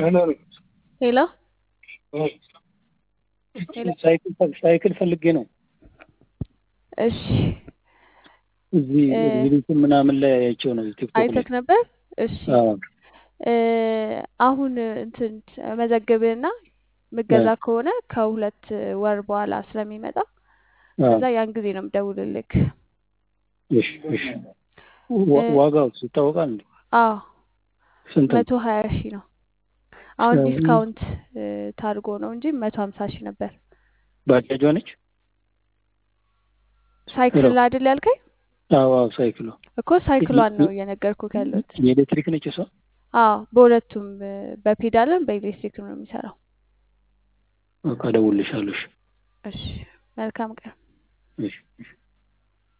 ሄሎ ሳይክል ፈልጌ ነው። እሺ እዚህ እ ሪሊትን ምናምን ላይ አይቼው ነው ቲክቶክ ላይ። አይተክ ነበር? እሺ አዎ እ አሁን እንትን መዘግብህና እ ምገዛ ከሆነ ከሁለት ወር በኋላ ስለሚመጣ አዎ ከዛ ያን ጊዜ ነው የምደውልልክ። እሺ እሺ። እ ዋ- ዋጋው ይታወቃል እንዴ? አዎ ስንት ነው? መቶ ሀያ ሺህ ነው። አሁን እ ዲስካውንት እ ታርጎ ነው እንጂ መቶ ሀምሳ ሺህ ነበር። ባጃጇ ነች? ሄሎ ሳይክል አይደል ያልከኝ? አዎ አዎ ሳይክሏ እኮ ሳይክሏን ነው እየነገርኩህ ያለሁት። የኤሌክትሪክ ነች እሷ? አዎ በሁለቱም እ በፔዳልም በኤሌክትሪክ ነው የሚሰራው። በቃ እደውልልሻለሁ። እሺ እሺ መልካም ቀን። እሺ እሺ።